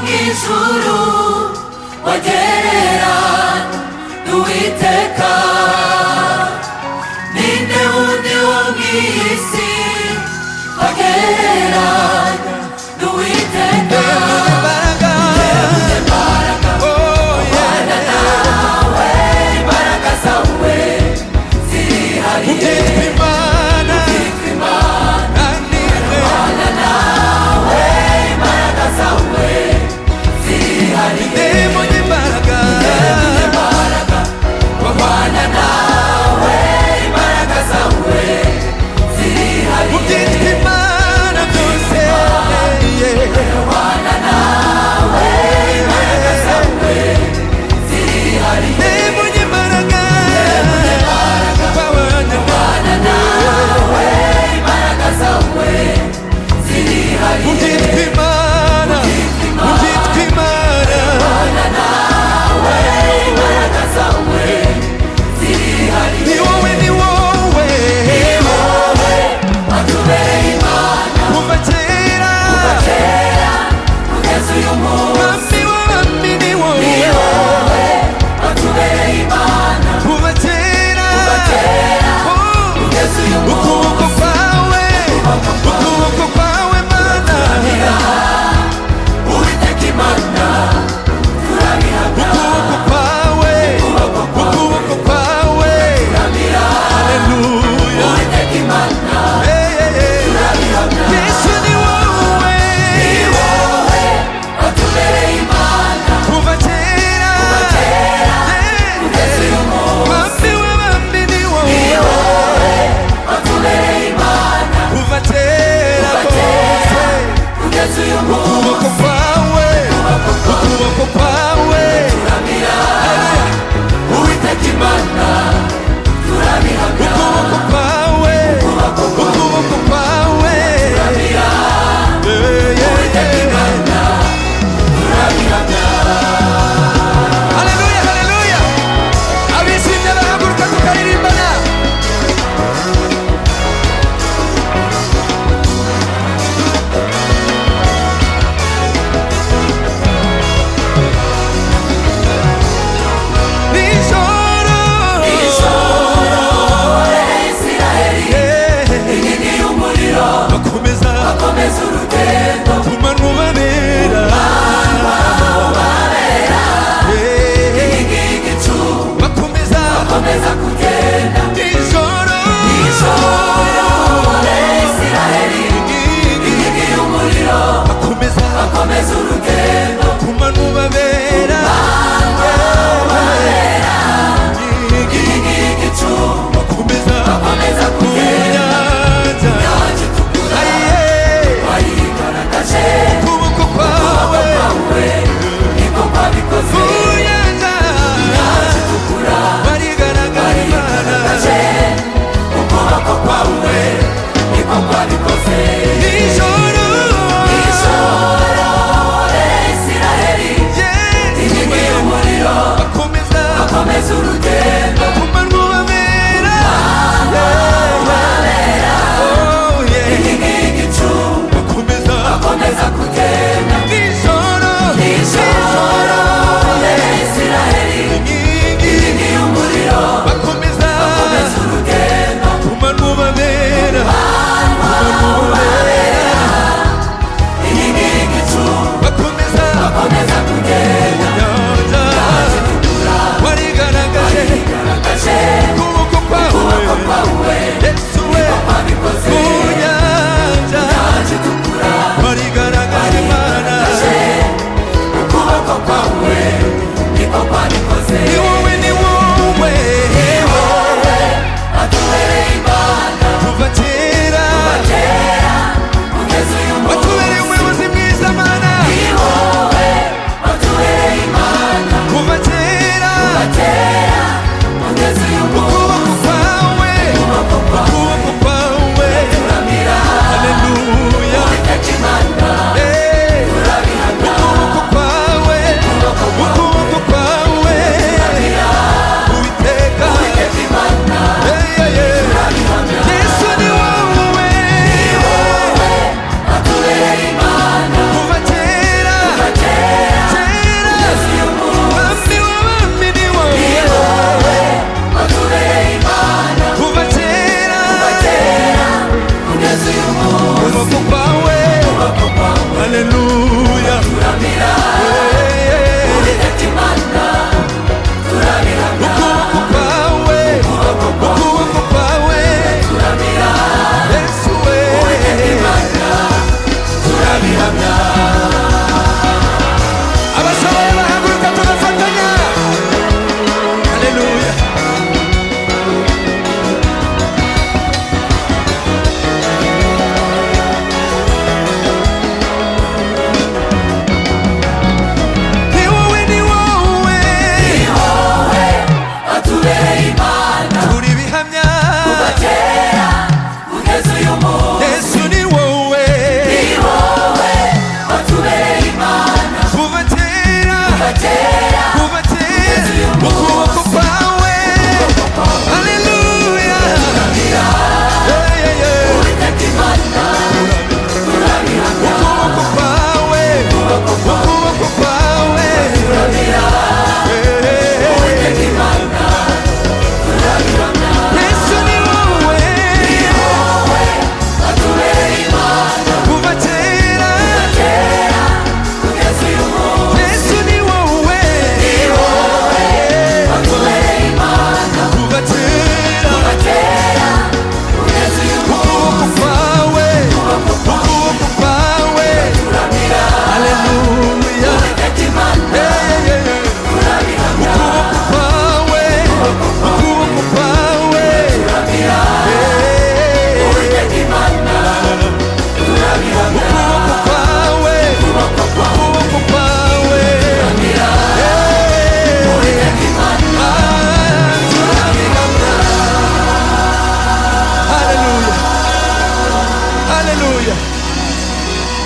ijuru wagerera n'uwiteka ninde wundi wo mu isi wagerera n'uwiteka imbaraga zawe ziri hariye imbaraga zawe ziri hariye babana nawe imbaraga zawe ziri hariye byose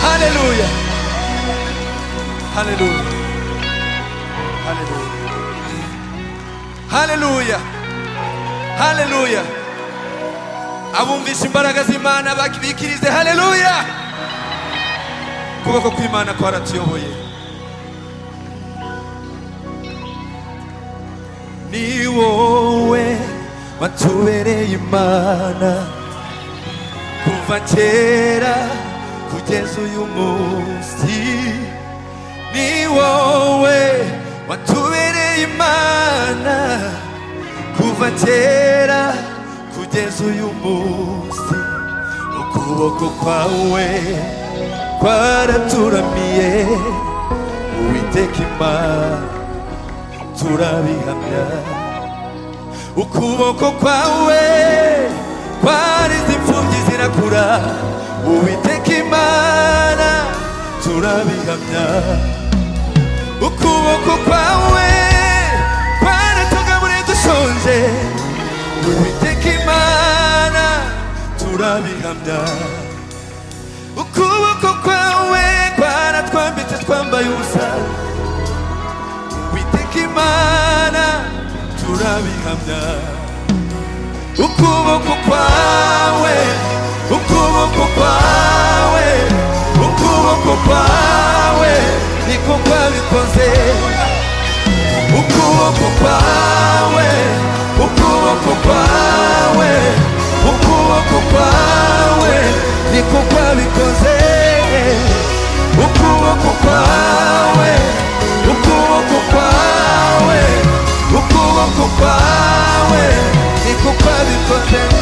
Haleluya, haleluya, haleluya, haleluya, haleluya. Abumvisha imbaraga z'Imana bakirikirize haleluya. Ukuboko kw'Imana kwaratuyoboye. Ni wowe watubereye Imana kuva kera kugeza uyu munsi ni wowe watubereye imana kuva kera kugeza uyu munsi ukuboko kwawe kwaraturamiye uwiteka imana turabihamya ukuboko kwawe kwarize imfubyi zirakura uwiteka imana turabihamya ukuboko kwawe kwaratugaburiye dushonje uwiteka imana turabihamya ukuboko kwawe kwaratwambitse twambaye ubusa witeka imana turabihamya ukuboko kwawe ukuboko kwawe ukuboko kwawe niko kwabikoze ukuboko kwawe ukuboko kwawe ukuboko kwawe niko kwabikoze ukuboko kwawe ukuboko kwawe ukuboko kwawe niko kwabikoze